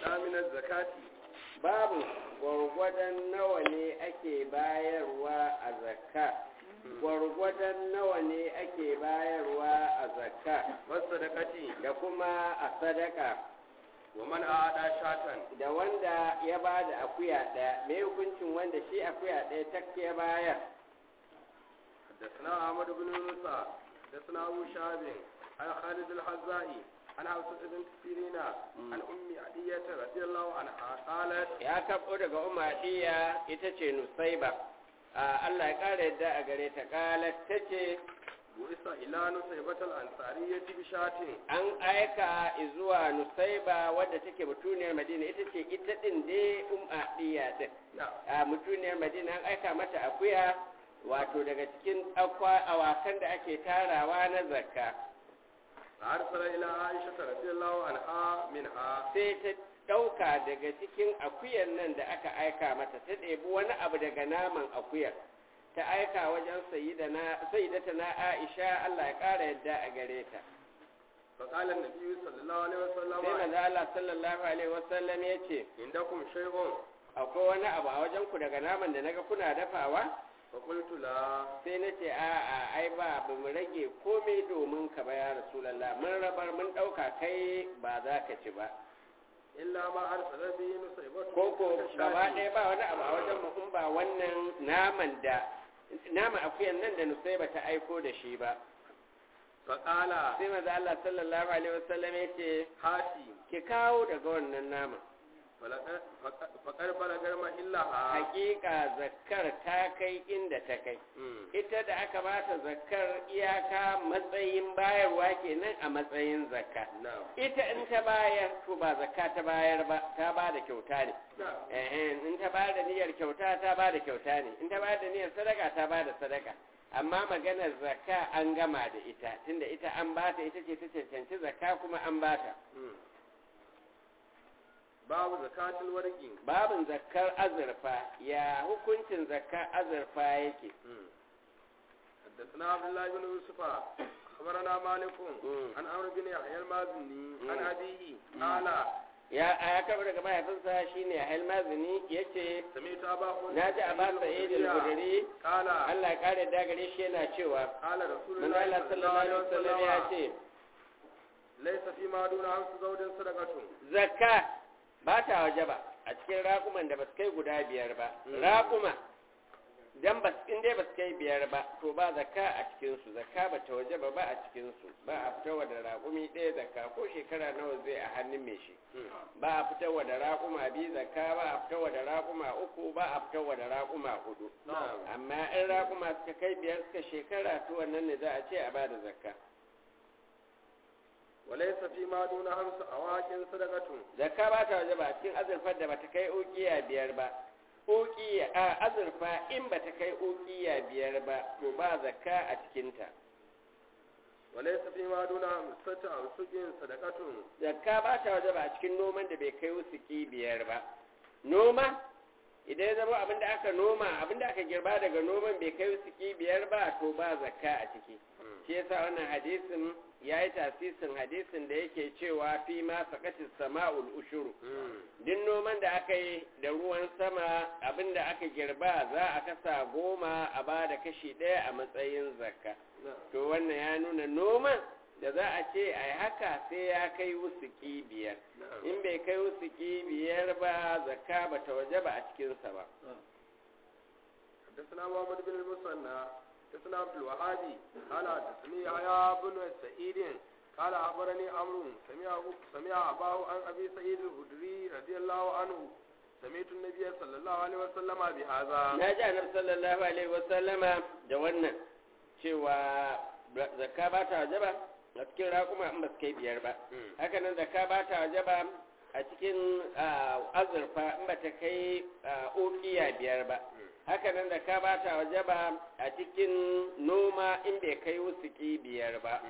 يؤدى من الزكاة babu gwargwadon nawa ne ake bayarwa a zakka gwargwadon nawa ne ake bayarwa a zakka والصدقة da kuma a sadaka ومن أعدى شاة da wanda ya ba da akuya ɗaya mai hukuncin wanda shi akuya ɗaya tak ya bayar حدثنا أحمد بن موسى حدثنا أبو شهاب عن خالد الحزائي عن حفصة بنت سيرين عن أم عدية رضي الله عنها قالت ya kaɓo daga umardiya ita ce nusaiba a Allah ya ƙara yadda a gare ta ƙalar ta ce بعث إلى نصيبة الأنصارية بشاة an aika zuwa nusaiba wadda take mutuniyar madina ita ce ita ɗin dai umardiya ɗin نعم a mutuniyar madina an aika mata akuya wato daga cikin akwa awakan da ake tarawa na zakka فأرسل إلى عائشة رضي الله عنها منها sai ta ɗauka daga cikin akuyar nan da aka aika mata ta ɗebi wani abu daga naman akuyar ta aika wajen sayidata na aisha allah ya ƙara yadda a gare ta فقال النبي صلى الله عليه sai وسلم maza allah sallallahu alaihi wasallam ya ce عندكم شيء akwai wani abu a wajen ku daga naman da naga kuna dafawa فقلت لا sai na ce a'a ai ba ba mu rage komai domin ka ba ya rasulallah mun rabar mun ɗauka kai ba za ka ci ba إلا ما أرسل به نصيبة ko ko gaba ɗaya ba wani abu a wajen mu in ba wannan naman da naman akuyan nan da nusaiba ta aiko da shi ba فقال sai maza Allah sallallahu alaihi wasallam ya ce هاتي ki kawo daga wannan naman faƙar balagar mahillaha hakika zakkar ta kai inda ta kai ita da aka bata zakkar iyaka matsayin bayarwa kenan a matsayin zakka ita in ta bayar to ba zakka ta bayar ba ta ba da kyauta ne eh in ta ba da niyyar kyauta ta ba da kyauta ne in ta ba da niyyar sadaka ta ba da sadaka amma maganar zakka an gama da ita tunda ita an bata ita ce ta cancanci zakka kuma an bata babu zakatul warqi babin zakkar azurfa ya hukuncin zakkar azurfa yake حدثنا عبد الله بن يوسف أخبرنا مالك عن عمرو بن يحيى المازني عن أبيه قال ya ya karɓi daga mahaifinsa shine Halmazini yace سمعت أبا na ji a ba sa'id al-khudri قال Allah ya kare da gare shi yana cewa قال رسول manzo الله Allah صلى الله sallallahu عليه alaihi wasallam ya وسلم ce ليس فيما دون خمس زوج صدقة zakka ba ta waje ba a cikin raƙuman da ba su kai guda biyar ba raƙuma dan ba in dai ba su kai biyar ba to ba zakka a cikin su zakka ba ta waje ba ba a cikin su ba a fitarwa da raƙumi ɗaya zakka ko shekara nawa zai a hannun mai shi ba a fitarwa da raƙuma biyu zakka ba a fitarwa da raƙuma uku ba a fitarwa da raƙuma hudu نعم amma in raƙuma suka kai biyar suka shekara to wannan ne za a ce a bada zakka وليس فيما دون خمس أواك صدقة zakka ba ta waje ba a cikin azurfar da bata kai ukiya biyar ba ukiya a azurfa in bata kai ukiya biyar ba to ba zakka a cikinta وليس فيما دون خمسة أوسق صدقة zakka ba ta waje ba a cikin noman da bai kai wusuki biyar ba noma idan ya zama abinda aka noma abinda aka girba daga noman bai kai wusuki biyar ba to ba zakka a ciki shi yasa wannan hadisin ya yi tasisin hadisin da yake cewa fi ma sakatis sama'ul ushuru duk noman da aka yi da ruwan sama abinda aka girba za a kasa goma a ba da kashi ɗaya a matsayin zakka to wannan ya nuna noman da za a ce a yi haka sai ya kai wusuki biyar in bai kai wusuki biyar ba zakka ba ta waje ba a cikinsa ba حدثنا محمد بن المثنى حدثنا عبد الوهاب قال حدثني يحيى بن سعيد قال اخبرني عمرو سمع سمع اباه عن ابي سعيد الخدري رضي الله عنه سمعت النبي صلى الله عليه وسلم بهذا na ji annabi sallallahu alaihi wasallama da wannan cewa zakka ba ta waje ba a cikin raƙuma in ba su kai biyar ba haka nan zakka ba ta waje ba a cikin ah, azurfa in ba ta kai ukiya biyar ba haka nan zakka ba ta waje ba a cikin noma in bai kai wusuki biyar ba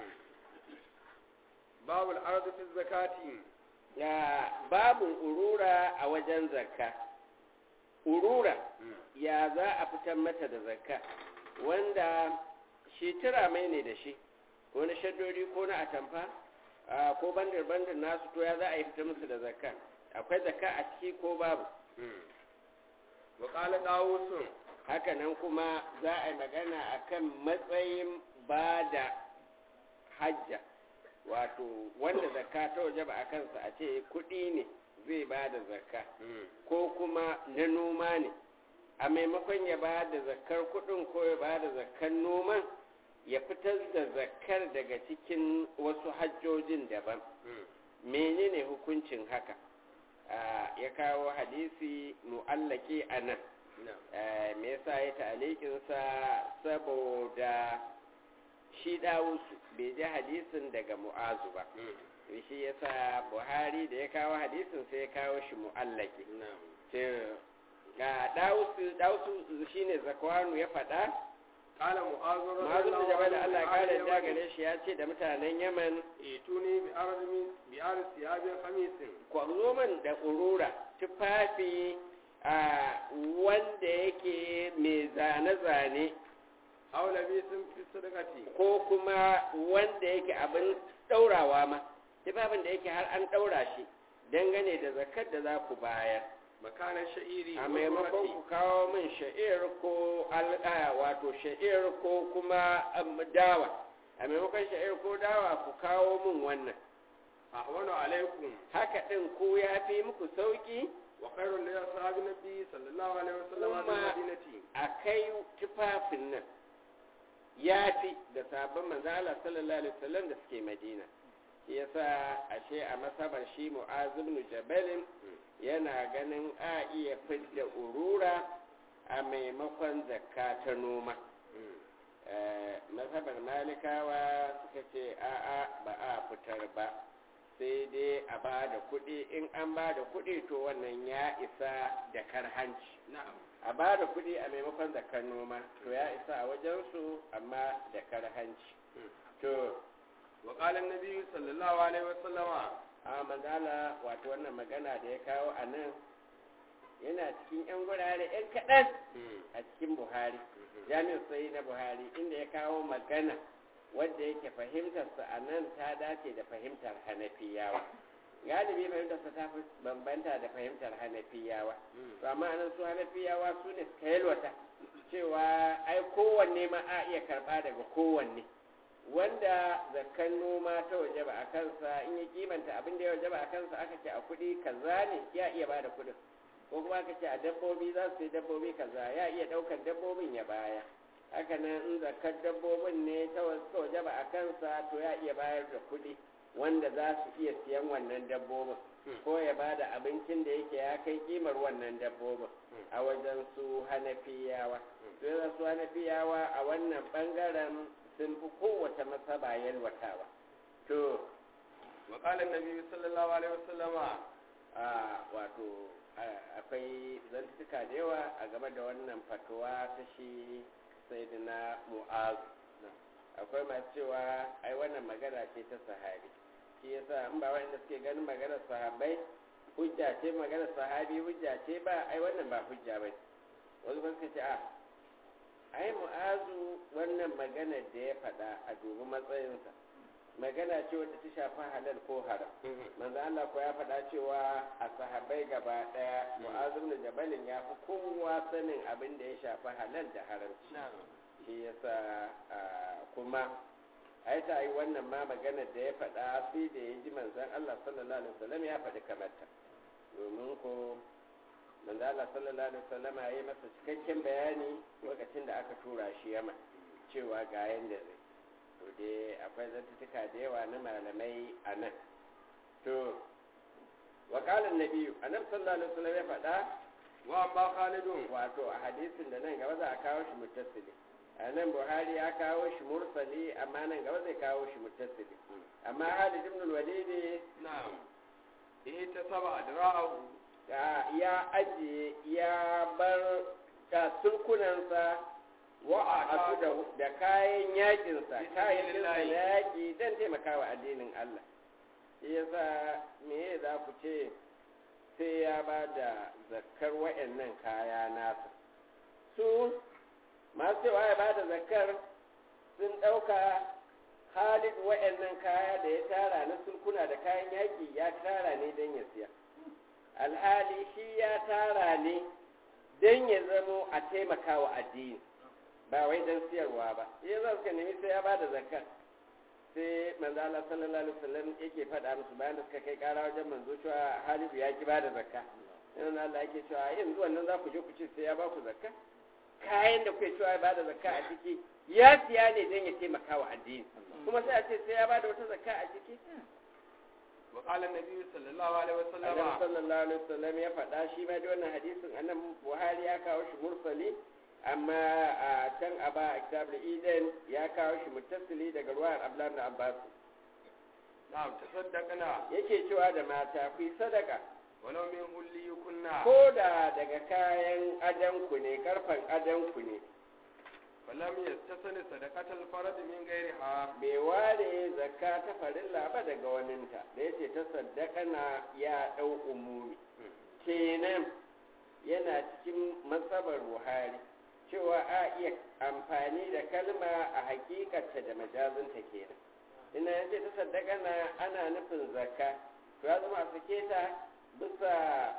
باب الارض في الزكاه ya babu urura a wajen zakka urura ya za a fitar mata da zakka wanda shi tura mai ne da shi ko na shaddori ko na atamfa a, ko bandar bandar nasu to ya za a yi fitar musu da zakka akwai zakka a ciki ko babu wa qala dawusun haka nan kuma za a yi magana akan matsayin ba da hajja wato wanda zakka ta waje ba a kansa a ce kuɗi ne zai ba da zakka ko kuma na noma ne a maimakon ya ba da zakkar kuɗin ko ya ba da zakkar noman ya fitar da zakkar daga cikin wasu hajjojin daban menene hukuncin haka ya kawo hadisi mu'allaki a nan me yasa ya ta'alikinsa saboda shi dawusu bai ji hadisin daga mu'azu ba shi yasa buhari da ya kawo hadisin sai ya kawo shi mu'allaki ga dawusu shine zakwanu ya faɗa qala mu'azu mu'azu da jabal Allah ya kare da gare shi ya ce da mutanen Yaman ituni bi armi bi arsi abin khamisin ku zo man da urura tufafi a wanda yake mai zane-zane aula bi sun fi sadakati ko kuma wanda yake abin ɗaurawa ma tufafin da yake har an ɗaura shi dangane da zakar da za ku bayar makanan sha'iri a maimakon ku kawo min sha'ir ko al'aya wato sha'ir ko kuma dawa a maimakon sha'ir ko dawa ku kawo min wannan ahwanu alaikum haka ɗin ku ya fi muku sauki wa khairul li ashabi nabi sallallahu alaihi wasallam Kuma- bi madinati a kai tufafin nan ya fi da sabon manzala sallallahu alaihi wasallam da suke madina shi yasa ashe a masabar shi mu'azim jabalin yana ganin a iya fidda urura a maimakon zakka ta noma Eh, masabar malikawa suka ce a'a ba a fitar ba sai dai a ba da kuɗi in an ba da kuɗi to wannan ya isa da karhanci na'am a ba da kuɗi a maimakon zakar noma to ya isa a wajensu amma da karhanci to wa qala an-nabi sallallahu alaihi wasallama a manzala wato wannan magana da ya kawo a nan yana cikin 'yan gurare 'yan kaɗan a cikin buhari jami'in sai na buhari inda ya kawo magana wadda yake fahimtarsa a nan ta dace da fahimtar hanafiyawa galibi fahimtarsa ta fi bambanta da fahimtar hanafiyawa to amma anan su hanafiyawa su ne suka yalwata cewa ai kowanne ma a iya karɓa daga kowanne wanda zakan noma ta waje ba a kansa in ya kimanta abin da ya waje ba a kansa aka ce a kuɗi kaza ne ya iya ba da kuɗin ko kuma aka ce a dabbobi za su yi dabbobi kaza ya iya ɗaukar dabbobin ya baya haka nan in zakar dabbobin ne ta waje ba a kansa to ya iya bayar da kuɗi wanda za su iya siyan wannan dabbobin ko ya ba da abincin da yake ya kai kimar wannan dabbobin a wajen su hanafiyawa sai su hanafiyawa a wannan bangaren sun fi kowace masaba yalwatawa to wa qala an-nabi sallallahu alaihi wasallama a wato a- akwai zantuka da yawa a game da wannan fatuwa ta shi sayyidina mu'az akwai masu cewa ai wannan magana ce ta sahabi shi yasa in ba wanda suke ganin maganar sahabbai hujja ce maganar sahabi hujja ce ba ai wannan ba hujja ba wasu ba suka ce a ai mu'azu wannan maganar da ya faɗa a dubi matsayinsa magana ce wadda ta shafi halal ko haram manzo Allah ko ya faɗa cewa a sahabbai gaba ɗaya mu'azu ibn jabalin ya fi kowa sanin abin da ya shafi halal da haramci shi yasa ah, kuma ai ta yi wannan ma maganar da ya faɗa sai da ya ji manzon Allah sallallahu alaihi wasallam ya faɗi kamar ta domin ko manzo Allah sallallahu alaihi wasallam ya yi masa cikakken bayani lokacin da aka tura shi Yaman cewa ga yanda zai to dai akwai zantuka da yawa na malamai a nan to wa qala an-nabi annabi sallallahu alaihi wasallam ya faɗa wa amma khalidun wato a hadisin da nan gaba za a kawo shi muttasili a nan buhari ya kawo shi mursali amma nan gaba zai kawo shi muttasili amma halid ibn al-walid na'am eh ta saba adra'ahu ya- ya ajiye ya bar da sulkunansa wa a da, da kayan yakinsa kayan na yaki don taimakawa addinin Allah shi yasa me za ku ce sai ya ba da zakkar wa'annan kaya nasa su masu cewa ya ba da zakkar sun ɗauka halin wa'annan kaya da ya tara na sulkuna da kayan yaƙi ya tara ne don ya siya alhali shi ya tara ne don ya zamo a taimaka wa addini ba wai don siyarwa ba ya za su nemi sai ya ba da zakka sai manzo Allah sallallahu alaihi wasallam yake faɗa musu bayan da suka kai ƙara wajen manzo cewa Halidu ya ki ba da zakka yana Allah yake cewa yanzu wannan za ku je ku ce sai ya ba ku zakka kayan da kuke cewa ya ba da zakka a ciki ya siya ne don ya taimaka wa addini kuma sai a ce sai ya ba da wata zakka a ciki وقال النبي صلى الله عليه وسلم Annabi sallallahu alaihi wasallam ya faɗa shi ma da wannan hadisin annan Buhari ya kawo shi mursali amma a can a ba a kitab idan ya kawo shi muttasili daga ruwan Abdullah ibn Abbas نعم تصدقنا yake cewa da mata ku yi sadaka ولو من هلي كنا ko da daga kayan adanku ne karfan adanku ne فلم يستثن صدقة الفرد من غيرها bai ware zakka ta farilla ba daga waninta da yace ta saddaka na ya ɗau umumi kenan yana cikin matsabar buhari cewa a iya amfani da kalma a hakikarta da majazinta kenan ina yace ta saddaka na ana nufin zakka to ya zama a sake ta bisa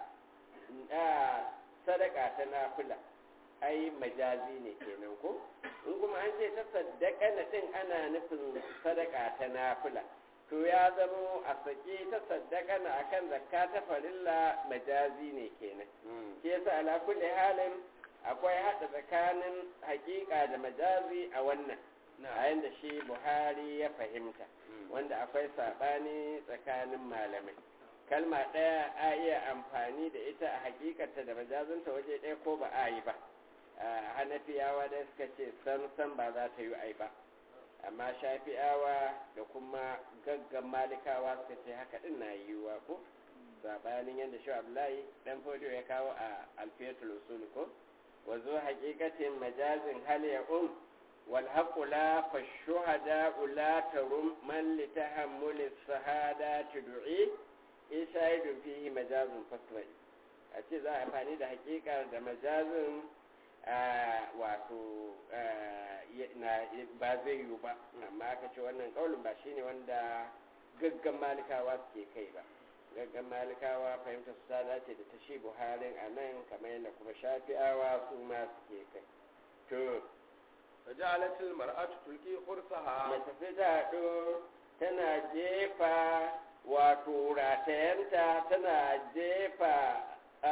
a, sadaka ta nafila ai majazi ne kenan ko in kuma an ce ta saddaka na din ana nufin sadaka ta nafila to ya zama a sake ta saddaka na akan zakka ta farilla majazi ne kenan ke yasa ala kulli halin akwai hada tsakanin hakika da majazi a wannan a yanda shi buhari ya fahimta wanda akwai sabani tsakanin malamai kalma ɗaya a iya amfani da ita a hakikarta da majazinta waje ɗaya ko ba a yi ba hanafiyawa da suka ce san san ba za ta yi ai ba amma shafi'awa da kuma gaggan malikawa suka ce haka din na yiwuwa ko sabanin yadda shi abdullahi dan fodo ya kawo a alfiyatul usul ko wa zo haqiqatin majazin hal ya um wal haqqu la fa shuhada la tarum man li tahammul sahada tud'i ishaidu fihi majazun fasrai a ce za a amfani da haƙiƙar da majazin wato ba zai yiwu ba amma aka ce wannan kaulin ba shine wanda gaggan malikawa suke kai ba gaggan malikawa fahimta su ta dace da ta shi buharin a nan kamar yadda kuma shafi'awa su ma suke kai to فجعلت المرأة تلقي خرسها mace sai ta haɗu tana jefa wato ratayanta tana jefa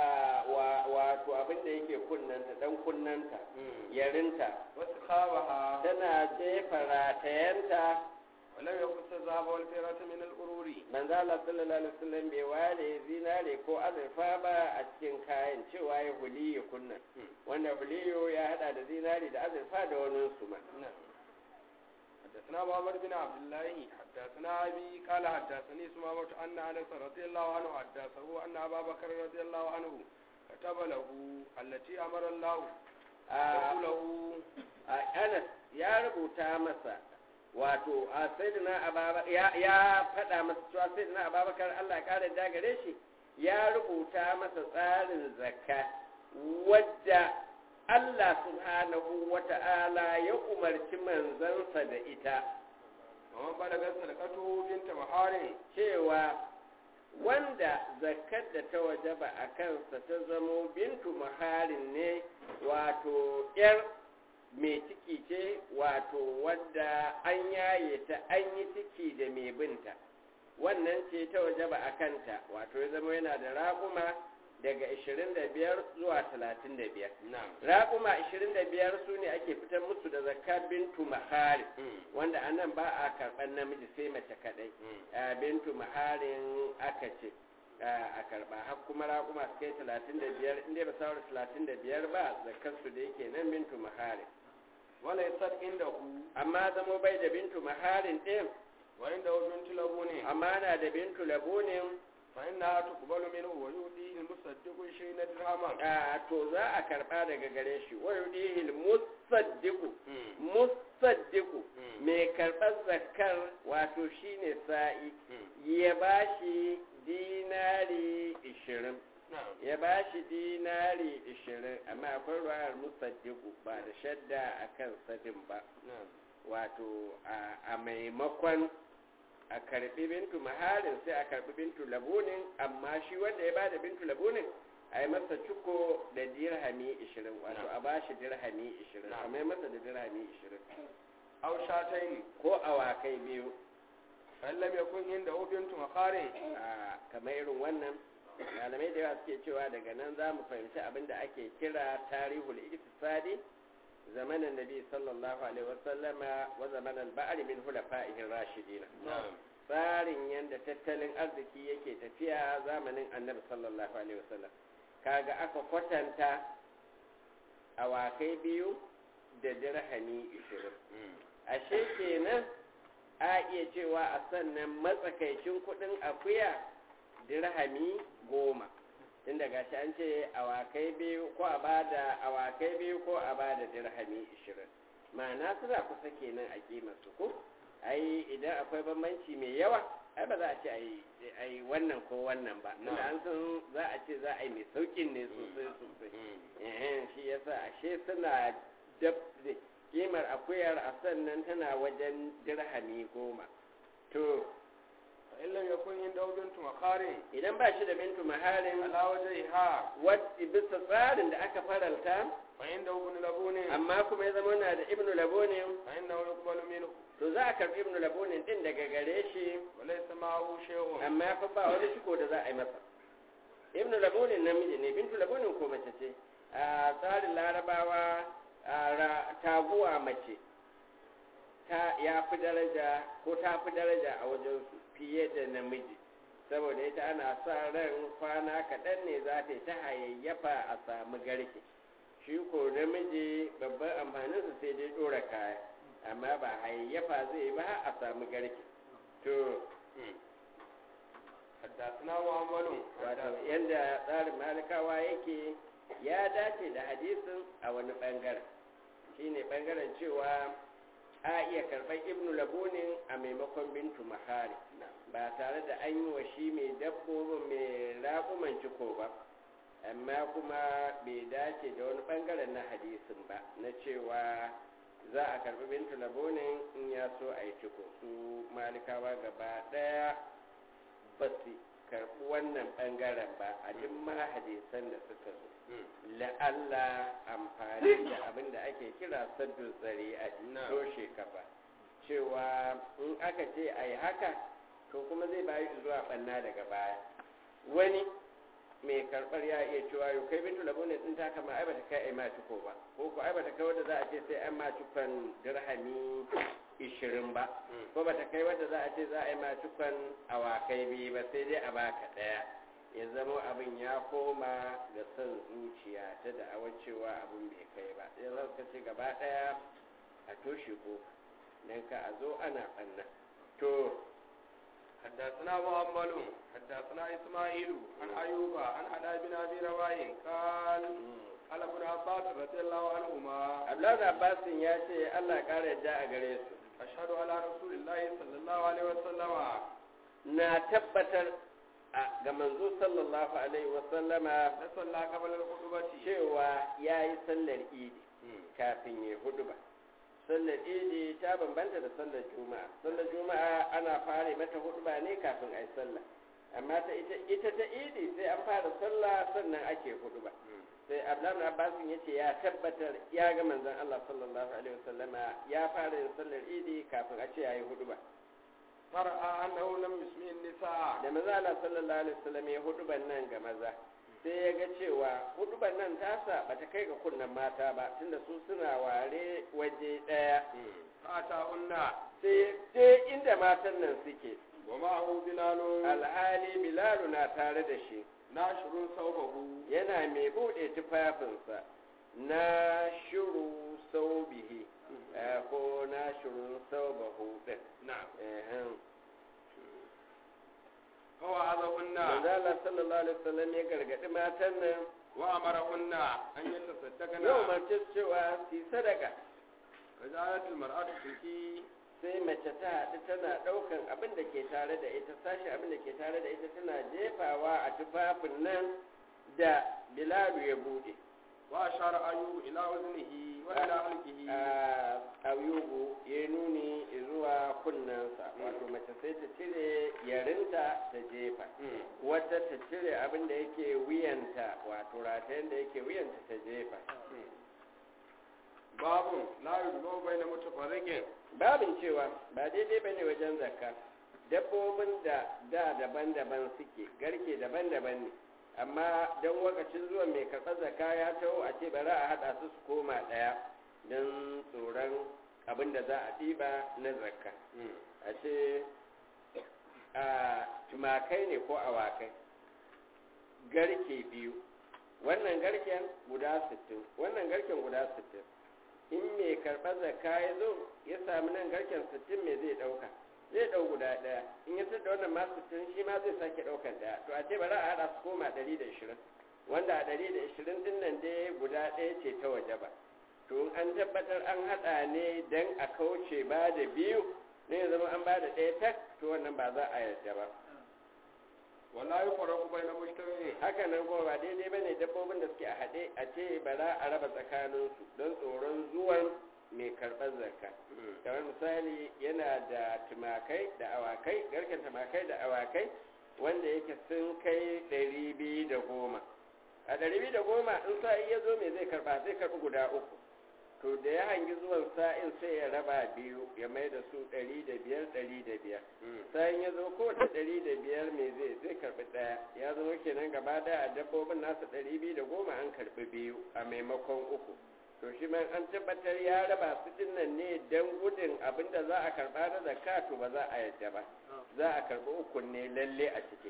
wato abin da yake kunnanta dan kunnanta yarinta وسخابها tana jefa ratayanta ولم يخص الذهب والفضة من القرور manzo Allah sallallahu alaihi wasallam bai ware zinare ko azurfa ba a cikin kayan cewa ya huliyu kunna wanda huliyu ya hada da zinare da azurfa da wani su ma حدثنا محمد بن عبد الله حدثنا أبي قال حدثني سمامة أن أنس رضي الله عنه حدثه أن أبا بكر رضي الله عنه كتب له التي أمر الله له Anas ya rubuta masa wato a sayyidina ababakar ya faɗa masa cewa sayyidina ababakar Allah ya kare da gare shi ya rubuta masa tsarin zakka wadda Allah subhanahu wa ta'ala ya umarci manzansa da ita ومن بلغت صدقته بنت محارم cewa wanda zakkar da ta wajaba a kansa ta zamo bintu maharin ne wato ‘yar mai ciki ce wato wadda an yaye ta an yi ciki da mai binta wannan ce ta wajaba a kanta wato ya zama yana da raƙuma daga 25 zuwa 35 نعم raƙuma 25 su ne ake fitar musu da zakka bintu mahari wanda a nan ba a karɓar namiji sai mace kaɗai a bintu maharin aka ce a karɓa har kuma raƙuma su kai 35 inda ba sauran 35 ba zakkarsu da yake nan bintu maharin ولا يصد عنده amma zamo bai da bintu maharin ɗin وعنده بنت لبون amma na da bintu labunin فإنها تقبل منه ويؤتيه المصدق شيء درهما a to za a karɓa daga gare shi wa yudihil musaddiqu musaddiqu mai karɓar zakar wato shine sa'i ya bashi dinari ishirin نعم ya bashi dinari ishirin amma akwai ruwayar musaddiqu ba da shadda akan sadin ba نعم wato a- a maimakon a karbi bintu maharin sai a karbi bintu labunin amma shi wanda ya bada bintu labunin a yi masa ciko da dirhami 20 wato a bashi dirhami 20 a mai masa da dirhami 20 aw shatayn ko awakai biyu fan lam yakun inda bintu makarin a kamar irin wannan malamai da yawa suke cewa daga nan za mu fahimci abin da ake kira tarihul iktisadi zamanin nabi sallallahu alaihi wasallama wa zamanin ba'ari min hulafa'ihin rashidina tsarin yadda tattalin arziki yake tafiya zamanin annabi sallallahu alaihi wasallam kaga aka kwatanta awakai biyu da dirhami 20 ashe kenan a iya cewa a sannan matsakaicin kudin akuya dirhami goma tun daga shi an ce awakai biyu ko a bada awakai biyu ko a bada dirhami ishirin ma'ana suna kusa kenan a kimarsu ko ai idan akwai bambanci mai yawa ai ba za a ce a yi wannan ko wannan ba tunda an san za a ce za a yi mai saukin ne sosai sosai shi yasa ashe suna dab kimar akuyar a sannan tana wajen dirhami goma to in lam yakun inda bintu makarin idan ba shi da bintu maharin ala wajhiha wadda bisa tsarin da aka faralta fa inda ibn labunin amma kuma ya zama na da ibnu labonin fa inna yuqbalu minhu to za a karbi ibnu labonin din daga gare shi wa laysa ma'ahu shay'un amma fa ba wani shiko da za a yi masa ibnu labonin namiji ne bintu labonin ko mace ce a tsarin larabawa a taguwa mace ta ya fi daraja ko ta fi daraja a wajen su fiye da namiji saboda ita ana sa ran kwana kaɗan ne za ta yi ta hayayyafa a samu garke shi ko namiji babban amfaninsa sai dai ɗora kaya amma ba hayayyafa zai yi ba a samu garke to حدثنا محمد wato yadda tsarin malikawa yake ya dace da hadisin a wani ɓangaren shine ɓangaren cewa a iya karɓar ibnu labunin a maimakon bintu mahari ba tare da an yi wa shi mai dabbobin mai raƙuman ciko ba amma kuma bai dace da wani ɓangaren na hadisin ba na cewa za a karɓi bintu labunin in ya so a yi ciko su malikawa gaba ɗaya ba su karɓi wannan ɓangaren ba a duk ma hadisan da suka zo la'alla amfani da abin da ake kira saddu zari a toshe kafa cewa in aka ce a yi haka to kuma zai bayi zuwa ɓanna daga baya wani mai karɓar ya iya cewa yau kai bintu labu ne ɗin ta kama ai bata kai ai ma ciko ba ko ko ai bata kai wadda za a ce sai an ma cikon dirhami ishirin ba ko bata kai wadda za a ce za a yi ma cikon awakai biyu ba sai dai a baka ɗaya ya zama abin ya koma ga son zuciya ta da awar cewa abin bai kai ba ya za ka ce gaba ɗaya a toshe ko don ka a zo ana ɓanna to حدثنا محمد حدثنا اسماعيل عن ايوب عن علاء بن ابي رواح قال قال ابن عباس رضي الله عنهما abdullahi abbasin ya ce allah ƙara yadda a gare su اشهد على رسول الله صلى الله عليه وسلم na tabbatar a ga manzo sallallahu alaihi wasallama da sallah qabla al-khutbati cewa ya yi sallar idi kafin ya hudu ba sallar idi ta bambanta da sallar juma'a sallar juma'a ana fara mata hudu ba ne kafin a yi sallah amma ta ita, ita ta idi sai an fara sallah sannan ake hudu ba sai abdullahi abbasin ya ce ya tabbatar ya ga manzon allah sallallahu alaihi wasallama ya fara yin sallar idi kafin a ce ya yi hudu ba far'a annahu lam yusmi an-nisa da maza Allah sallallahu alaihi wasallam ya huduban nan ga maza sai ya ga cewa huduban nan tasa bata kai ga kunnan mata ba tunda su suna ware waje daya fata unna sai je inda matan nan suke wa ma'ahu bilalun alhali bilalu na tare da shi nashrun sawbahu yana mai bude tufafinsa na shuru saubihi eh, ko na shuru saubahu din na'am Ehem. wa azahunna manzo Allah sallallahu alaihi wasallam ya gargadi matan nan wa amarahunna an yatasaddaqana yau mace cewa su yi sadaka fajalat al-mar'atu tuki sai mace ta haɗu tana ɗaukan abin da ke tare da ita sashi abin da ke tare da ita tana jefawa a tufafin nan da bilalu ya buɗe wa ashara ayyubu ila waznihi wa ila halqihi a ayyubu ya nuni zuwa kunnensa wato mace sai ta cire yarinta ta jefa wata ta cire abin da yake wuyanta wato ratayen da yake wuyanta ta jefa babun la yuzlo bayna mutafarriqin babin cewa ba daidai bane wajen zakka dabbobin da da daban-daban suke garke daban-daban ne amma don wakacin zuwa mai karɓar zakka ya taho a ce bari a haɗa su su koma ɗaya don tsoron abin da za a ɗiba na zakka a ce a tumakai ne ko awakai garke biyu wannan garken guda 60 wannan garken guda 60 in mai karɓar zakka ya zo ya sami nan garken 60 mai zai ɗauka zai ɗau guda ɗaya in ya da wannan ma 60 shi ma zai sake ɗaukan ɗaya to a ce bari a haɗa su koma 120 wanda a 120 ɗin nan dai guda ɗaya ce ta waje ba to an tabbatar an haɗa ne don a kauce ba da biyu ne ya zama an ba da ɗaya tak to wannan ba za a yarda ba wala yufarraqu bayna mujtami'in haka nan kuma ba daidai bane dabbobin da suke a haɗe a ce ba za a raba tsakaninsu don tsoron zuwan mai karɓar zakka kamar misali yana da tumakai da awakai garken tumakai da awakai wanda yake sun kai ɗari biyu da goma a ɗari biyu da goma in sa'i ya zo mai zai karɓa zai karɓi guda uku to da ya hangi zuwan sa'in sai ya raba biyu ya mai da su ɗari da biyar ɗari da biyar sa'in ya zo kowace ɗari da biyar mai zai zai karɓi ɗaya ya zama kenan gaba ɗaya a dabbobin nasa ɗari biyu da goma an karɓi biyu a maimakon uku to shi ma an tabbatar ya raba su dinnan ne don gudun abin da za a karɓa na zakka to ba za a yadda ba za a karɓi uku ne lalle a ciki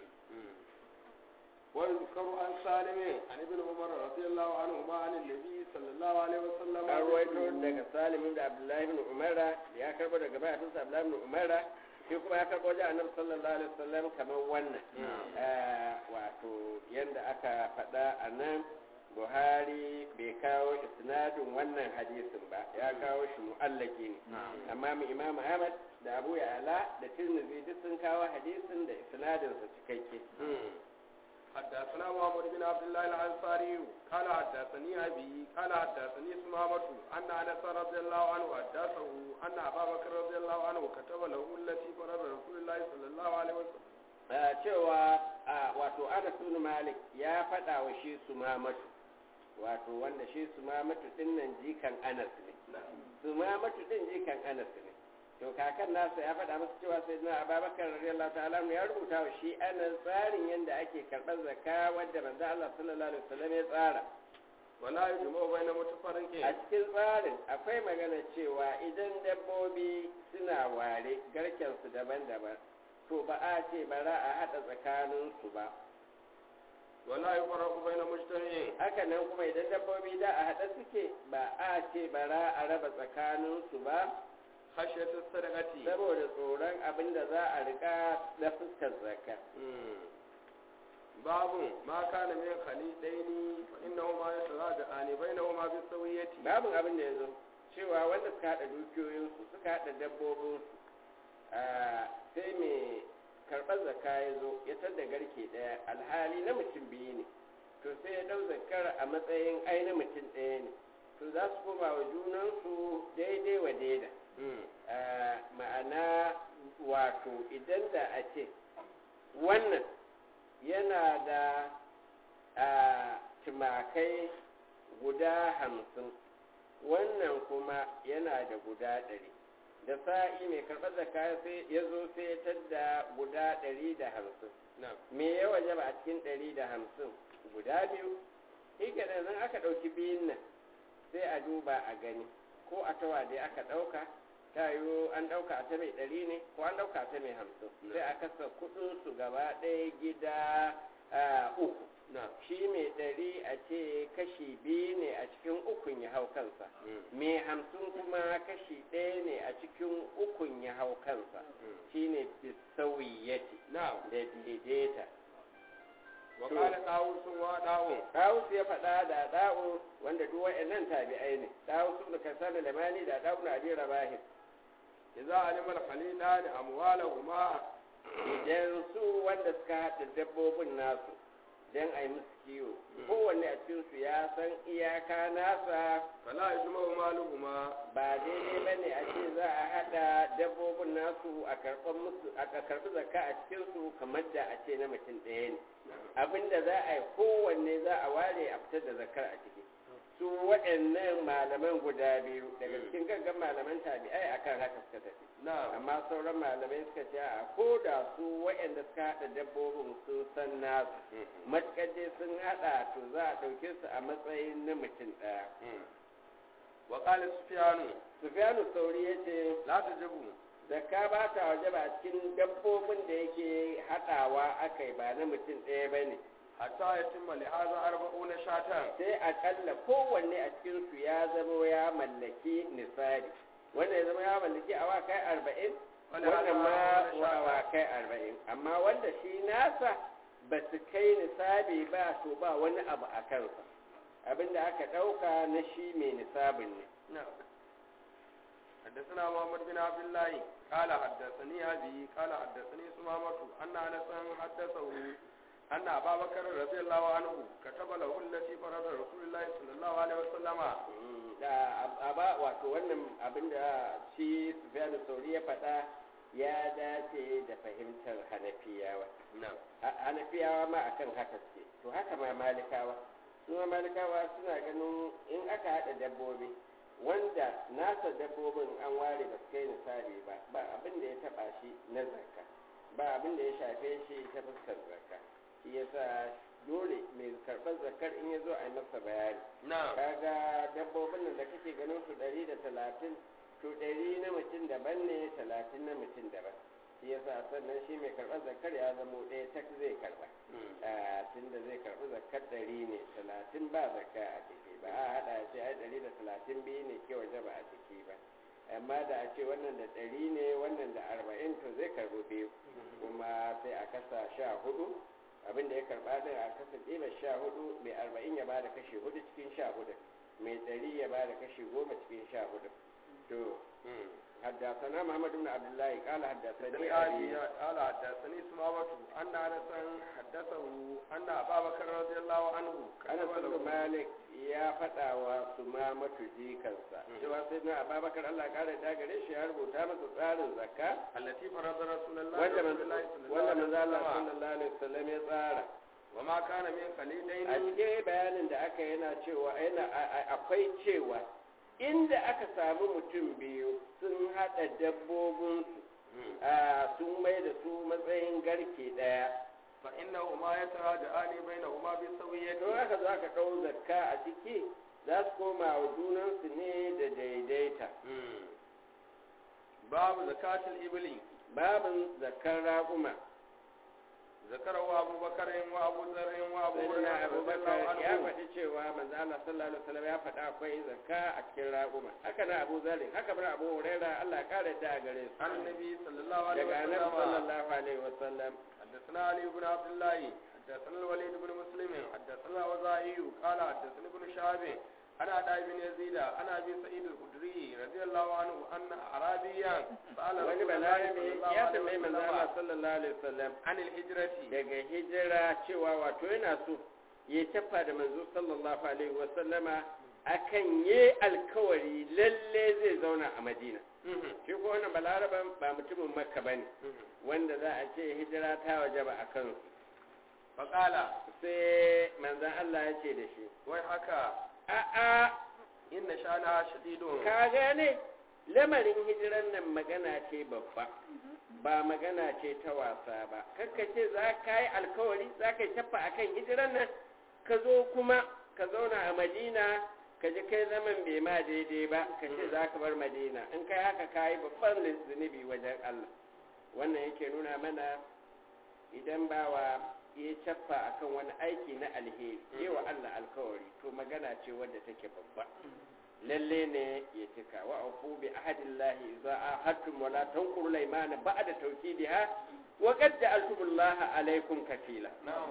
ويذكر عن سالم عن ابن عمر رضي الله عنهما عن النبي صلى الله عليه وسلم an ruwaito daga salim da abdullahi ibn umara da ya karbo daga mahaifinsa abdullahi ibn umara shi kuma ya karbo wajen annabi sallallahu alaihi wasallam kamar wannan wato yanda aka faɗa a nan buhari bai kawo isnadin wannan hadisin ba ya kawo shi mu'allaki ne amma mu imam ahmad da abu ya'ala da tirmidhi duk sun kawo hadisin da isnadinsa cikakke حدثنا محمد بن عبد الله الانصاري قال حدثني ابي قال حدثني سمامة ان انس رضي الله عنه حدثه ان ابا بكر رضي الله عنه كتب له التي فرض رسول الله صلى الله عليه وسلم cewa wato Anas bin Malik ya faɗa wa shi Sumamatu wato wanda shi Sumamatu din nan jikan Anas ne Sumamatu din jikan Anas ne to kakan nasa ya faɗa masa cewa sai na ababakar radiyallahu ta'ala ya rubuta wa shi anan tsarin yadda ake karɓar zakka wadda manzo Allah sallallahu alaihi wasallam ya tsara wala yujma bayna mutafarriqin a cikin tsarin akwai magana cewa idan dabbobi suna ware garken su daban-daban to ba a ce ba za a haɗa tsakanin su ba wala yufarraqu bayna mujtami'in haka nan kuma idan dabbobi da a haɗa suke ba a ce ba za a raba tsakanin su ba khashyatu sadaqati saboda tsoron abin da za a rika na fuskar zakka babu ma kana min khalidaini fa innahu ma yataradani bainahuma bi sawiyati babu abin da yazo cewa wanda suka hada dukiyoyinsu suka hada dabbobinsu sai mai karɓar zakka ya zo ya tadda garke ɗaya alhali na mutum biyu ne to sai ya ɗau zakkar a matsayin ai na mutum ɗaya ne to za su koma wa junansu daidai wa daida ma'ana wato idan da a ce wannan yana da tumakai guda hamsin wannan kuma yana da guda ɗari da sa'i mai karɓar da kaya sai ya zo sai ya tadda guda ɗari da hamsin me ya waje ba a cikin ɗari da hamsin guda biyu shi nan aka ɗauki biyun nan sai a duba a gani ko a tawa dai aka ɗauka ta yiwu an ɗauka ta mai ɗari ne ko an ɗauka ta mai hamsin sai a kasa kuɗinsu gaba ɗaya gida uku shi mai ɗari a ce kashi biyu ne a cikin ukun ya hau kansa mai hamsin kuma kashi ɗaya ne a cikin ukun ya hau kansa shi ne bisawiyyati da daidaita wa qala dawus wa dawun Dawus ya faɗa da da'u wanda duk wa'annan tabi'ai ne Dawus ibn Kasan al-Lamani da Dawud ibn Abi Rabah idza alima al-khalilan amwalahuma idan su wanda suka haɗa dabbobin nasu dan a yi musu kiwo kowanne a cikin su ya san iyaka nasa fala yajma'u ma imaluhuma ba daidai ba ne a ce za a haɗa dabbobin nasu a karɓar musu a karɓi zakka a cikinsu kamar da a ce na mutum ɗaya ne abinda za a yi kowanne za a ware a fitar da zakkar a ciki su waɗannan malaman guda biyu daga cikin gaggan malaman tabi'ai akan haka suka tafi na'am amma sauran malamai suka ce a ko da su waɗanda suka haɗa dabbobin sun san nasu matuƙar dai sun haɗa to za a ɗauke su a matsayin na mutum ɗaya wa qala sufyanu sufyanu sauri ya ce la tajibu zakka ba ta waje ba a cikin dabbobin da yake haɗawa aka yi ba na mutum ɗaya ba ne hatta yatimma li hadha arba'una shatan sai aƙalla kowanne a cikinsu ya zama ya mallaki nisabi wanda ya zama ya mallaki awakai arba'in Wanda wannan ma hada da shaka. awakai arba'in amma wanda shi nasa ba su kai nisabi ba to ba wani abu a kansa abinda aka ɗauka na shi mai nisabin ne نعم حدثنا محمد بن عبد الله قال حدثني أبي قال حدثني سمامة أن أنسا حدثه أن أبا بكر رضي الله عنه كتب له التي فرض رسول الله صلى الله عليه وسلم da a ba wato wannan abinda shi sufyanu sauri ya faɗa ya dace da fahimtar hanafiyawa نعم A- hanafiyawa ma akan haka suke to haka ma malikawa su ma malikawa suna ganin in aka haɗa dabbobi wanda nasa dabbobin an ware ba su kai misali ba ba abin da ya taɓa shi na zakka ba abin da ya shafe shi ta fuskar zakka shi yasa dole mai karɓar zakkar in ya zo a yi masa bayani نعم kaga dabbobin nan da kake ganin su ɗari da talatin to ɗari na mutum daban ne talatin na mutum daban shi yasa sannan shi mai karɓar zakar ya zamo ɗaya tak zai karɓa tun da zai karɓi zakar ɗari ne talatin ba zakka a ciki ba a haɗa ce ai ɗari da talatin biyu ne ke waje ba a ciki ba amma da a ce wannan da ɗari ne wannan da arba'in to zai karɓi biyu kuma sai a kasa sha hudu abinda ya karɓa din a kasa ƙimar sha hudu mai arba'in ya bada kashi hudu cikin sha hudu mai ɗari ya bada kashi goma cikin sha hudu to حدثنا محمد بن عبد الله قال حدثني حدثني أبي أبي قال حدثني سمامة أن أنسا حدثه أن أبا بكر رضي الله عنه أنا كتب بن له مالك ya faɗa wa su ma jikansa cewa sai na ababakar Allah ƙara da gare shi ya rubuta masa tsarin zakka التي فرض رسول الله wanda رسول الله صلى الله wanda عليه manzo Allah وسلم sallallahu alaihi wasallam ya tsara وما كان من a خليلين cikin bayanin da aka yana cewa yana a- a- akwai cewa inda aka samu mutum biyu sun haɗa dabbobinsu a sun mai da su matsayin garke ɗaya فإنهما يتراجعان بينهما بالسوية don haka za ka ɗau zakka a ciki za su koma wa junansu ne da daidaita باب زكاة الإبل babin zakkar raƙuma ذكره أبو بكر وأبو ذر وأبو sai na هريرة رضي الله abubakar ya عنه faɗi cewa manzo Allah sallallahu alaihi wasallam ya faɗa akwai zakka a cikin raƙuma haka na Abu Zari haka bar Abu Huraira Allah ya kare da gare su عن النبي صلى الله عليه daga Annabi وسلم sallallahu alaihi wasallam حدثنا علي بن عبد الله حدثنا الوليد بن مسلم حدثنا الوزائي قال حدثنا ابن شهاب أنا عطاء بن يزيد أنا أبي سعيد الخدري رضي الله عنه أن أعرابيا سأل wani رسول الله balarabe صلى الله ya عليه tambayi manzo Allah وسلم sallallahu alaihi wasallam عن الهجرة daga hijira cewa wato yana so ya tafa da manzo sallallahu alaihi wasallama akan yi alkawari lalle zai zauna a Madina shi ko wannan balaraban ba mutumin Makka bane wanda za a ce hijira ta wajaba a kansu فقال sai manzon Allah ya ce da shi ويحك a'a إن شأنها شديد ka gane lamarin hijiran nan magana ce babba ba magana ce ta wasa ba kakka ce za ka yi alkawari za ka yi tafa a kan hijiran nan ka zo kuma ka zauna a madina ka ji kai zaman bai ma daidai ba ka ce za ka bar madina in kai haka ka yi babban zunubi wajen allah wannan yake nuna mana idan bawa ya cappa akan wani aiki na alheri yi wa allah alkawari to magana ce wadda take babba lalle ne ya cika wa afu bi ahadillahi idza ahadtum wa la tanquru al-aymana ba'da tawkidiha wa qad ja'altumullaha alaykum kafila نعم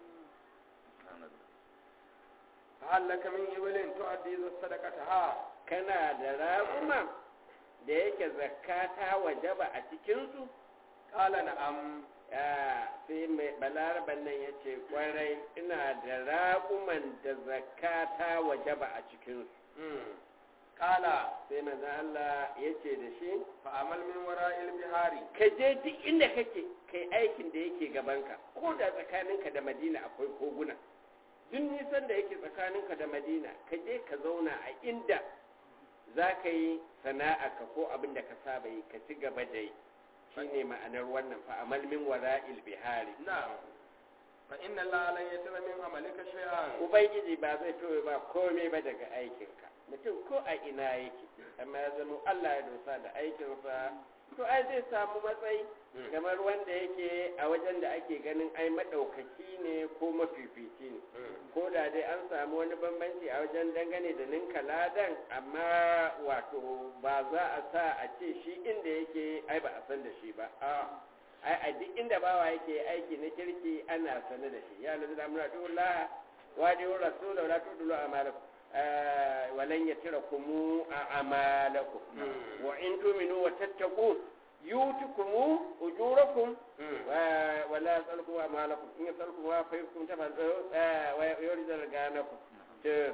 فهل لك من إبل تؤدي ذا صدقتها kana da raƙuma da yake zakata wajaba a cikin su قال نعم sai mai balaraban nan ya ce kwarai ina da raƙuman da zakata wajaba a cikin su qala sai manzo Allah ya ce da shi fa amal min wara'il bihari ka je duk inda kake kai aikin da yake gabanka ko da tsakaninka da madina akwai koguna duk nisan da yake tsakaninka da madina ka je ka zauna a inda za ka yi sana'a ka ko abin da ka saba yi ka ci gaba da yi shine ma'anar wannan fa amal min wara'il bihari na'am fa inna allaha lan yatira min amalika shay'an ubangiji ba zai toye ba komai ba daga aikinka mutum ko a ina yake amma ya zama Allah ya dosa da aikinsa to ai zai samu matsayi kamar wanda yake a wajen da ake ganin ai maɗaukaki ne ko mafifici ne ko da dai an samu wani bambanci a wajen dangane da ninka ladan amma wato ba za a sa a ce shi inda yake ai ba a san da shi ba a ai a duk inda bawa yake aiki na kirki ana sane da shi ya lazi da muna dole wa da yau rasula wa la tudulu amalakum walan yatirakum a'malakum wa in tuminu wa tattaqu yutukum ujurakum wa la yasalukum amalakum in yasalukum wa faykum tafadhu wa yurid ganakum to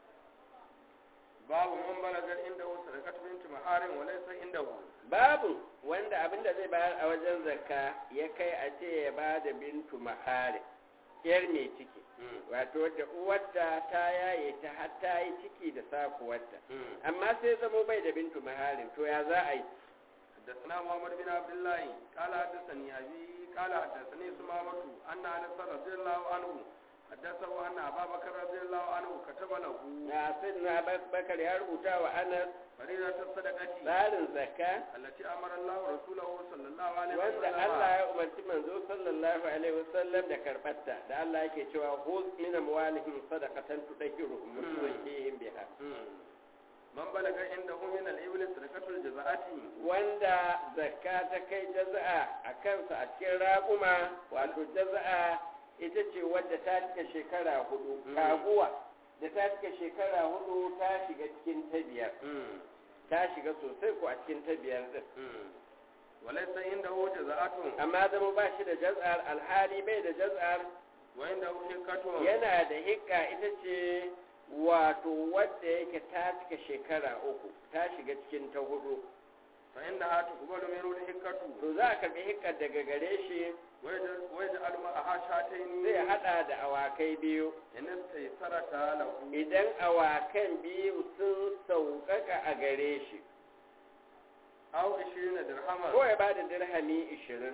babu man balagar inda hu sadaqatu binti maharin wa laysa indahu babu wanda abinda zai bayar a wajen zakka ya kai a ce ya ba da bintu mahari yar mai ciki wato da uwarta ta yaye ta har ta yi ciki da sakuwarta amma sai zamo bai da bintu maharin to ya za a yi حدثنا محمد بن عبد الله قال حدثني أبي قال حدثني سمامة أن أنس رضي الله عنه حدثه أن أبا بكر رضي الله عنه كتب له na sidna bakar ya rubuta wa anas فريضة الصدقة tsarin zakka التي أمر الله رسوله صلى الله عليه wanda وسلم Allah ya umarci manzo sallallahu alaihi wasallam da karbatta da Allah yake cewa khudh min amwalihim sadaqatan tudahhiruhum wa tuzakkihim biha من بلغ عنده من الإبل صدقة الجزاءة wanda zakka ta kai jaza'a a kansa a cikin raƙuma wato jaza'a ita ce wadda ta cika shekara hudu kaguwa da ta cika shekara hudu ta shiga cikin ta biyar ta shiga sosai ko a cikin ta biyar din وليس عنده جزاءة amma zama ba shi da jaz'ar alhali bai da jaz'ar وعنده حكة yana da hikka ita ce wato wadda yake ta cika shekara uku ta shiga cikin ta hudu فإنها تقبل منه الحكة to za a karbi hikkar daga gare shi ويجعل ويجعل معها شاتين zai hada da awakai biyu إن استيسرتا له idan awakan biyu sun sauƙaƙa a gare shi أو عشرين درهما ko ya ba da dirhami ishirin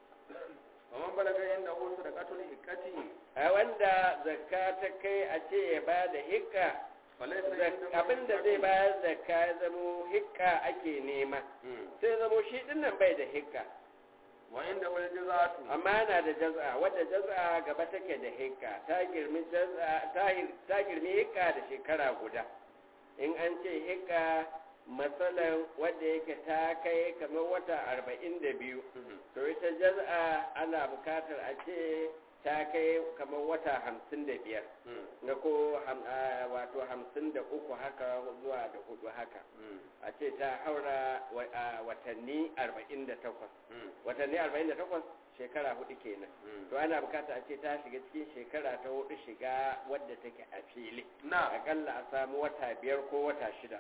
ومن بلغ عنده صدقة الحكة a wanda zakka ta kai a ce ya ba da hikka فليس zak- عنده abinda zai bayar zakka ya zamo hikka ake nema مم. sai zamo shi dinnan bai da hikka وعنده الجزاءة amma yana da jaz'a wadda jaz'a gaba take da hikka ta girmi jaz'a ta hir- ta girmi hikka da shekara guda in an ce hikka matsalan wadda yake ta kai kamar wata arba'in da biyu to ita jaz'a ana bukatar a ce ta kai kamar wata hamsin da biyar na ko ham- a, wato hamsin da uku haka zuwa da hudu haka a ce ta haura wa- a, watanni arba'in da takwas watanni arba'in da takwas shekara hudu kenan to ana bukata a ce ta shiga cikin shekara ta hudu shiga wadda take a fili نعم akalla a samu wata biyar ko wata shida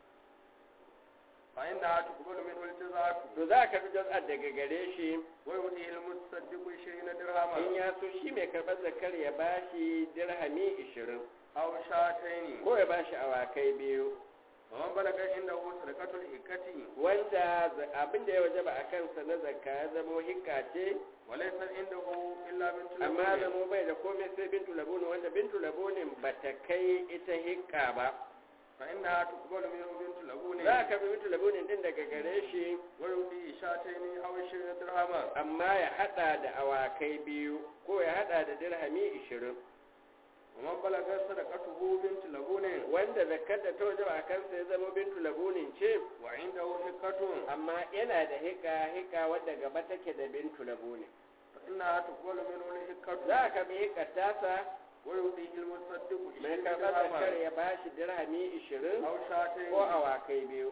فإنها تقبل منه الجزاءة to za ka fi jaz'ar daga gare shi ويؤتيه المتصدق عشرين in درهما ya so shi mai karɓar zakar ya bashi dirhami ishirin أو شاتين ko ya bashi awakai biyu ومن بلغ عنده صدقة الحكة wanda abin da ya wajaba a kansa na zakka ya zamo hikka ce وليس عنده إلا بنت amma لبون zamo bai da komai sai bintu labunin wanda bintu labunin ba ta kai ita hikka ba فإنها تقبل منه بنت لبون za ka bi bintu labunin din daga gare shi ويؤتيه شاتين أو عشرين درهما amma ya hada da awakai biyu ko ya hada da dirhami ishirin ومن بلغ صدقته بنت لبون wanda zakkar da ta wajaba a kansa ya zama bintu labunin ce وعنده حكة amma yana da hika hika wadda gaba take da bintu labunin فإنها تقبل منه الحكة za ka bi hikar tasa ويؤتيه المتصدق mai عشرين karɓar zakar درهما ya bashi dirhami ishirin أو شاتين ko awakai biyu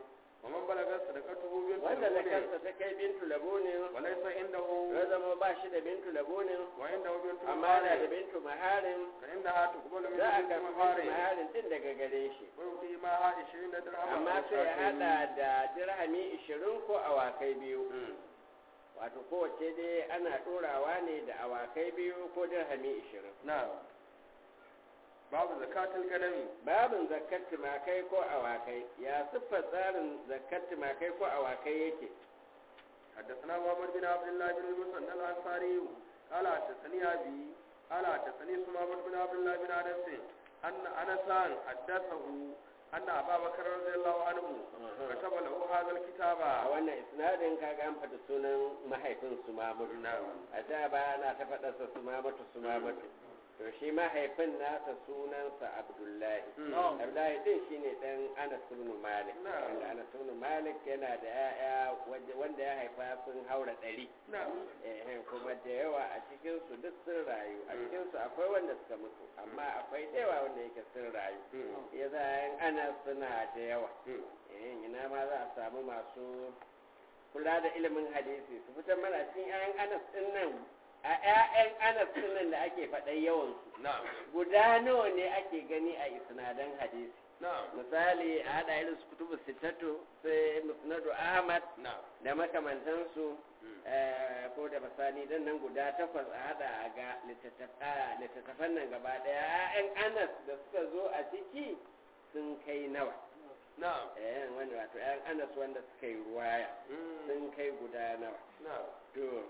ومن بلغت صدقته بنت wanda لبون zakarsa ta kai bintu labunin وليس عنده ya zama ba shi da bintu labunin وعنده بنت amma yana da مخارج bintu maharin فإنها تقبل من za a بنت karɓi bintu مخارج maharin din daga gare shi ويؤتي معها 20 درهما amma أو sai ya شاكين. hada da dirhami ishirin ko awakai biyu مم. wato kowace dai ana ɗorawa ne da awakai biyu ko dirhami ishirin نعم باب زكاة الغنم babin zakkar tumakai ko awakai ya siffar tsarin zakkar tumakai ko awakai yake حدثنا محمد بن عبد الله بن المثنى الأنصاري قال حدثني أبي قال حدثني سمامة بن عبد الله بن أنس أن أنسا حدثه أن أبا بكر رضي الله عنه كتب له هذا a الكتاب wannan isnadin kaga an faɗi sunan mahaifin su mamatu a da ba na ta faɗarsa su mamatu su mamatu to shi mahaifin nasa sunansa abdullahi Mm. abdullahi din shine dan anas ibn malik Na'am. wanda anas ibn malik yana da ya'ya wanda- wanda ya haifa sun haura ɗari نعم eh kuma da yawa a cikin su duk sun rayu a cikin su akwai wanda suka mutu amma akwai da yawa wanda yake sun rayu ya za ana suna da yawa eh ina ma za a samu masu kula da ilimin hadisi su fitar mana cikin 'ya'yan anas din nan a 'ya'yan anas din nan da ake faɗan yawan su نعم guda nawa ne ake gani a isnadan hadisi نعم misali a haɗa irin su kutubu sittatu sai musnadu ahmad نعم da makamantansu eh, ko da basani dan nan guda takwas a hada a ga littattafa- littattafan nan gaba daya ya'yan anas da suka zo a ciki sun kai nawa نعم eh wanda wato ya'yan anas wanda suka yi ruwaya sun kai guda nawa نعم to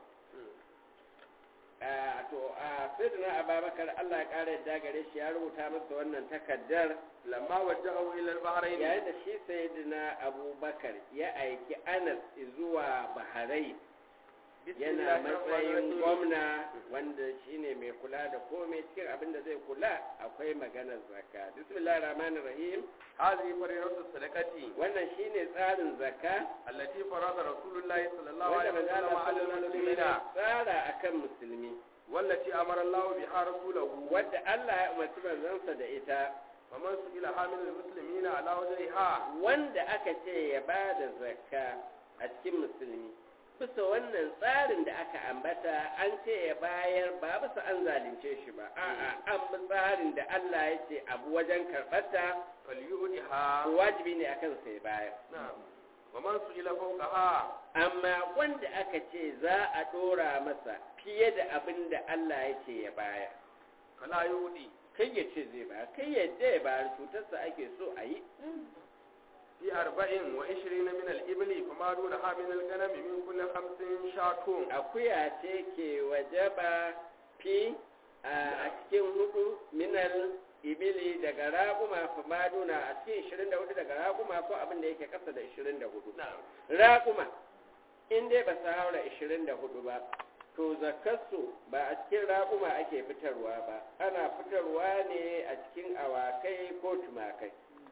a to a sayyidina ababakar Allah ya kara yadda gare shi ya rubuta masa wannan takaddar لما وجهه إلى البحرين yayin da shi sayyidina abubakar ya aiki anas zuwa baharai بسم yana الله الرحمن matsayin الرحيم. gwamna wanda shine mai kula da komai cikin abin da zai kula akwai maganar zakka bismillahir rahmanir rahim هذه فريضة الصدقة wannan shine tsarin zakka التي فرض رسول الله صلى الله wanda عليه manzo وسلم Allah على sallallahu alaihi المسلمين wasallam tsara akan musulmi والتي أمر الله بها رسوله wadda Allah ya umarci manzansa da ita فمن سئل حامل المسلمين على وجهها wanda aka ce ya ba da zakka a cikin musulmi bisa wannan tsarin da aka ambata an ce ya bayar ba bisa an zalunce shi ba a'a an bi tsarin da Allah ya ce abu wajen karɓarta فليؤدها wajibi ne akan sai bayar نعم ومن سئل فوقها amma wanda aka ce za a ɗora masa fiye da abin da Allah ya ce ya bayar فلا يؤدي kai ya ce zai bayar kai yadda ya bayar cutarsa ake so a yi في أربع وعشرين من الإبل فما دونها من الغنم من كل خمس شاة akuya ce ke wajaba fi a cikin hudu minal ibili daga raƙuma famaduna a cikin 24 daga raƙuma ko abin da yake kasa da 24 نعم raƙuma in dai ba su haura 24 ba to zakarsu ba a cikin raƙuma ake fitarwa ba ana fitarwa ne a cikin awakai ko tumakai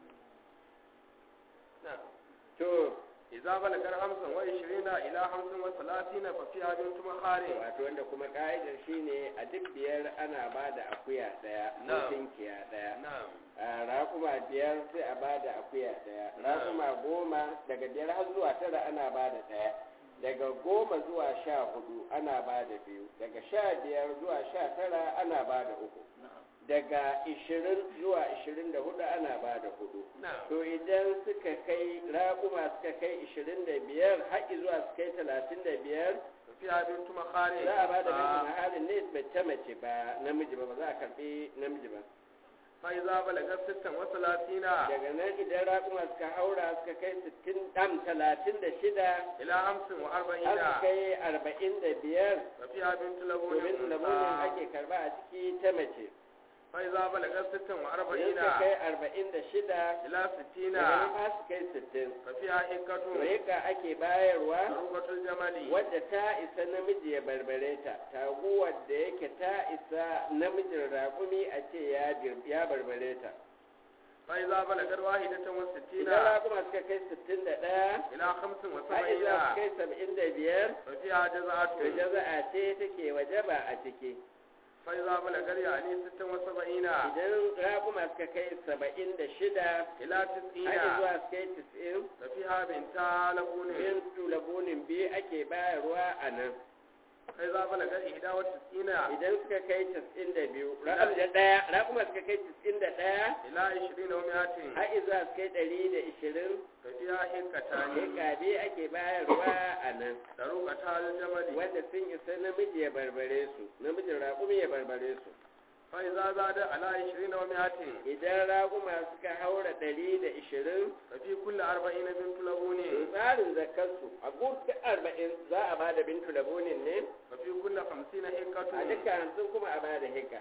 نعم to إذا بلغ خمسا وعشرين إلى خمس وثلاثين ففيها بنت مخارج wato wanda kuma ka'idar shine a duk biyar ana ba da akuya daya ko Na'am. tinkiya daya نعم a raƙuma biyar sai a ba da akuya daya Na'am. raƙuma goma daga biyar har zuwa tara ana ba da daya daga goma zuwa sha hudu ana ba da biyu daga sha biyar zuwa sha tara ana ba da uku daga ishirin zuwa ishirin da hudu ana ba da hudu نعم to idan suka kai raƙuma suka kai ishirin da biyar haƙi zuwa su kai talatin da biyar ففيها بنت مخارج za a ba da bintu mahalin ne mace mace ba namiji ba ba za a karɓi namiji ba فإذا بلغ ستا وثلاثين daga nan idan raƙuma suka haura suka kai sittin ɗam talatin da shida إلى خمس har وأربعين su kai arba'in da biyar ففيها بنت لبون domin lamunin ake karba a ciki ta mace فإذا بلغ ستا idan وأربعين suka kai arba'in da shida إلى ستين daga nan har su kai sittin ففيها حكة rika ake bayarwa ضربة الجمل wadda ta isa namiji ya barbare ta taguwar da yake ta isa namijin raƙumi a ce ya bir- ya barbare ta فإذا بلغت واحدة وستين idan raƙuma suka kai sittin da ɗaya إلى خمس har وسبعين idan su kai saba'in da biyar ففيها to جزعة jaza'a ce take wajaba a ciki فإذا بلغ يعني ست وسبعين idan raƙuma suka kai saba'in da shida إلى تسعين har zuwa su kai tis'in ففيها بنتا لبون bin tulabunin biyu ake bayarwa a nan فإذا بلغ إحدى وتسعين idan suka kai tis'in da biyu raƙum da ɗaya raƙuma suka kai tis'in da ɗaya إلى عشرين ومائة har zuwa su kai ɗari da ishirin ففيها حكتان heka biyu ake bayarwa a nan طريقتا الجمل wanda sun isa namiji ya barbare su namijin raƙumi ya barbare su فإذا زاد على عشرين ومائة idan raƙuma suka haura ɗari da ishirin ففي كل أربعين بنت لبون tsarin zakarsu a gusta arba'in za a ba da bintu labunin ne ففي كل خمسين a حكة duka hamsin kuma a ba da hika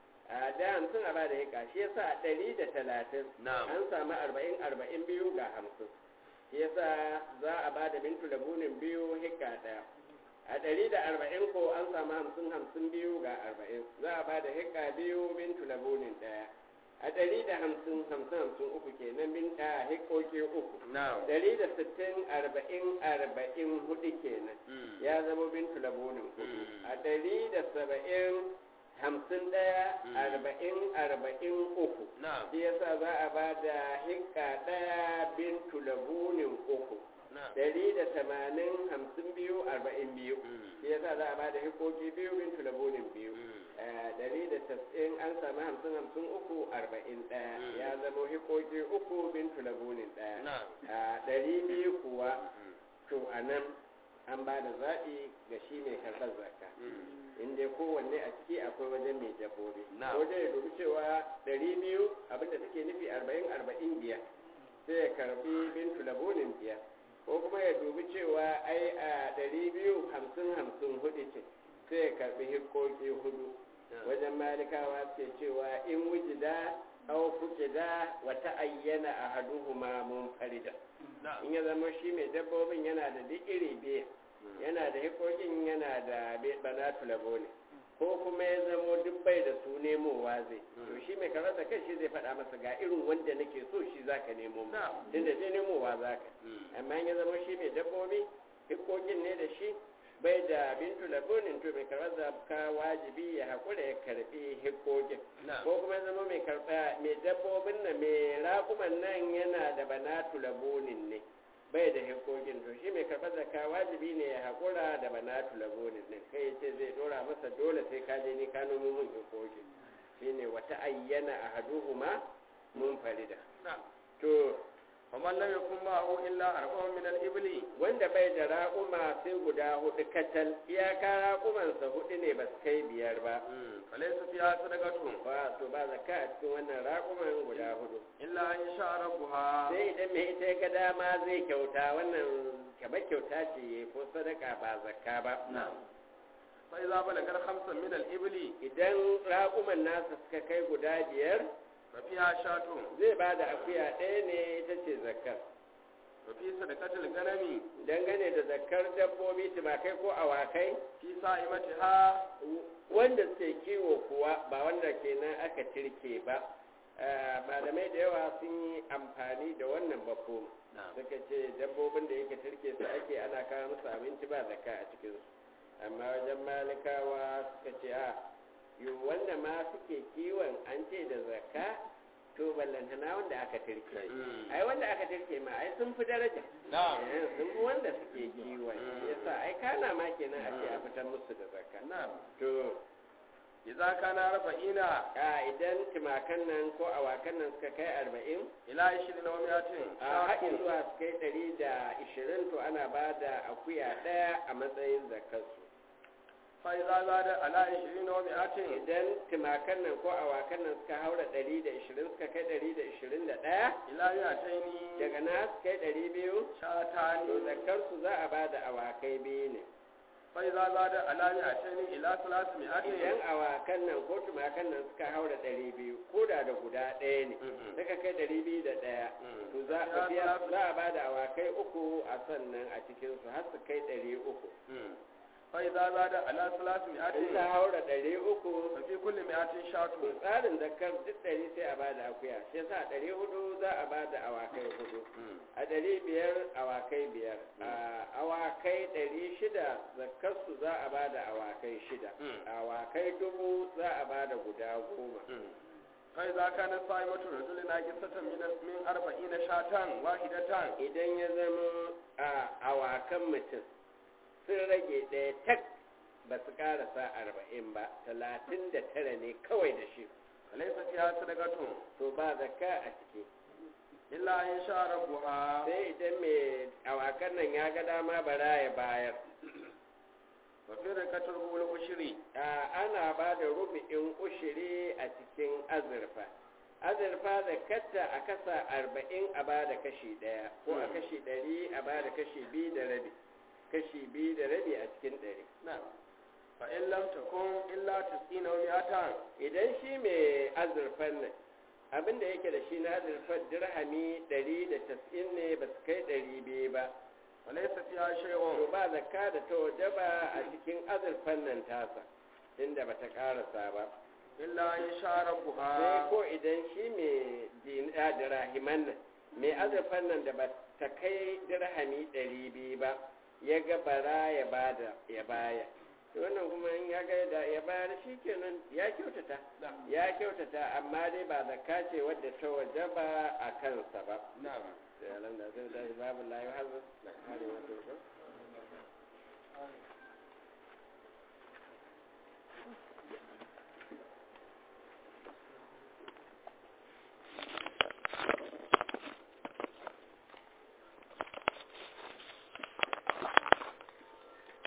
a da hamsin a ba da hika shi yasa a ɗari da talatin نعم an samu arba'in arba'in biyu ga hamsin shi yasa za a ba da bintu labunin biyu hika ɗaya a ɗari da arba'in ko an samu hamsin hamsin biyu ga arba'in za a ba da hika biyu bintu labunin ɗaya a ɗari da hamsin hamsin hamsin uku kenan bin a hikoki uku نعم ɗari da sittin arba'in arba'in hudu kenan مم. ya zama bintu labunin hudu Mm. a ɗari da saba'in hamsin ɗaya Mm. arba'in arba'in uku نعم shi yasa za a ba da hikka ɗaya bintu labunin uku نعم ɗari da tamanin hamsin biyu arba'in biyu مم. shi yasa za a ba da hikoki biyu bintu labunin biyu مم. Eh, ɗari da tas'in an samu hamsin hamsin uku arba'in ɗaya Mm. ya zama hikoki uku bintu labunin ɗaya نعم a ɗari biyu kuwa مم. to a nan an ba da zaɓi ga shi mai karɓar zakka مم. in dai kowanne a ciki akwai wajen mai dabbobi Na'am. wajen ya dubi cewa ɗari biyu abinda take nufi arba'in arba'in biyar sai ya karɓi bintu labunin biyar ko kuma ya dubi cewa ai a ɗari biyu hamsin hamsin hudu ce sai ya karɓi hikoki hudu wajen malikawa suke cewa in wujida aw fuqida wa ta'ayyana ahaduhuma munfarida نعم in ya zama shi mai dabbobin yana da duk iri biyu yana da hikokin yana da be- banatu labo ne ko kuma ya zamo duk bai da su nemowa zai to shi mai karanta kai shi zai faɗa masa ga irin wanda nake so shi zaka nemo mu نعم tunda je nemowa zaka مم. amma in ya zama shi mai dabbobi hikokin ne da shi bai da bintu labonin to mai karɓar zakka wajibi ya haƙura ya karɓi hikokin نعم ko kuma ya zama mai karɓa mai dabbobin nan mai raƙuman nan yana da banatu labonin ne bai da hikokin to shi mai karɓar zakka wajibi ne ya haƙura da banatu labonin ne kai ya ce zai ɗora masa dole sai ka je ni ka nomo mun hikokin shine wata ayyana ahaduhuma mun farida نعم to ومن لم يكن معه إلا أربع من الإبل wanda bai da raƙuma sai guda hudu kacal iyaka raƙumansa hudu ne ba su kai biyar ba مم. فليس فيها صدقة ba to ba zakka a cikin wannan raƙuman guda hudu إلا أن يشاء ربها sai idan mai ita ya ga dama zai kyauta wannan kamar kyauta ce ya ko sadaka ba zakka ba نعم فإذا بلغ خمسا من الإبل idan raƙuman nasa suka kai guda biyar ففيها شاة zai ba da akuya ɗaya ne ita ce zakkar وفي صدقة الغنم dangane da zakkar dabbobi tumakai ko awakai في صائمتها wanda suke kiwo kuwa ba wanda kenan aka tirke ba Eh, malamai da yawa sun yi amfani da wannan bako نعم suka ce dabbobin da yake tirke su ake ana kawo musu abinci ba zakka a cikinsu amma wajen malikawa suka ce a yi wanda ma suke kiwon an ce da zakka to ballantana wanda aka tirke Mm. ai wanda aka tirke ma ai sun fi daraja نعم Eh, sun fi wanda suke kiwon yasa ai kana ma kenan a ce a fitar musu da zakka نعم to إذا كان أربعين a idan timakan nan ko awakan nan suka kai arba'in إلى عشرين ومائة a haɗin شاة zuwa su kai ɗari da ishirin to ana ba da akuya ɗaya a matsayin zakarsu فإذا زاد على عشرين ومائة idan timakan nan ko awakan nan suka haura ɗari da ishirin suka kai ɗari da ishirin da ɗaya إلى مائتين daga na su kai ɗari biyu to شاتان zakarsu za a ba da awakai biyu ne فإذا زاد على مائتين إلى idan ثلاثمائة awakan nan ko tumakan nan suka haura ɗari biyu ko da da guda ɗaya ne Mhm. suka kai ɗari biyu da ɗaya Mm. to za a biya za a ba da awakai uku a sannan a cikinsu har su kai ɗari uku مم. fa idza zada ala salasi in mi'atin ta haura ɗari uku fa fi kulli mi'atin to shatu tsarin zakar duk ɗari sai a bada akuya shi yasa a ɗari hudu za a bada awakai hudu a ɗari biyar awakai biyar a awakai ɗari shida zakarsu za a bada awakai shida awakai dubu za a bada guda goma fa idza kana sa'imatu rajulin naqisatan min min arba'ina shatan wahidatan idan ya zama a awakan mutum sun rage ɗaya tak ba su ƙarasa arba'in ba talatin da tara ne kawai da shi laysa fiha sadaqatun to ba zakka a ciki illa in sha rabbuha sai idan mai awakan nan ya ga dama bara ya bayar wa fi rakatul ul ushri a ana ba da rubu'in ushiri a cikin azurfa azurfa da katta a kasa arba'in a ba da kashi ɗaya ko a kashi ɗari a ba da kashi biyu da rabi kashi biyu da rabi a cikin ɗari fa in lam takun illa tis'ina wa mi'atan idan shi mai azurfan nan abin da yake da shi na azurfar dirhami ɗari da tas'in ne ba su kai ɗari biyu ba wa laysa fiha to shay'un ba zakka da ta wajaba a cikin azurfan nan tasa inda ba ta ƙarasa ba illa in sha sai rabbuha ko idan shi mai dina dirahiman nan mai azurfan nan da ba ta kai dirhami ɗari biyu ba ya ga bara ya bada ya baya to wannan kuma in ya ga da ya bayar shi kenan ya kyautata ya kyautata amma dai ba zakka ce wadda ta wajaba a kansa ba na'am sai alam da zai tashi babu layu hazard har yi wato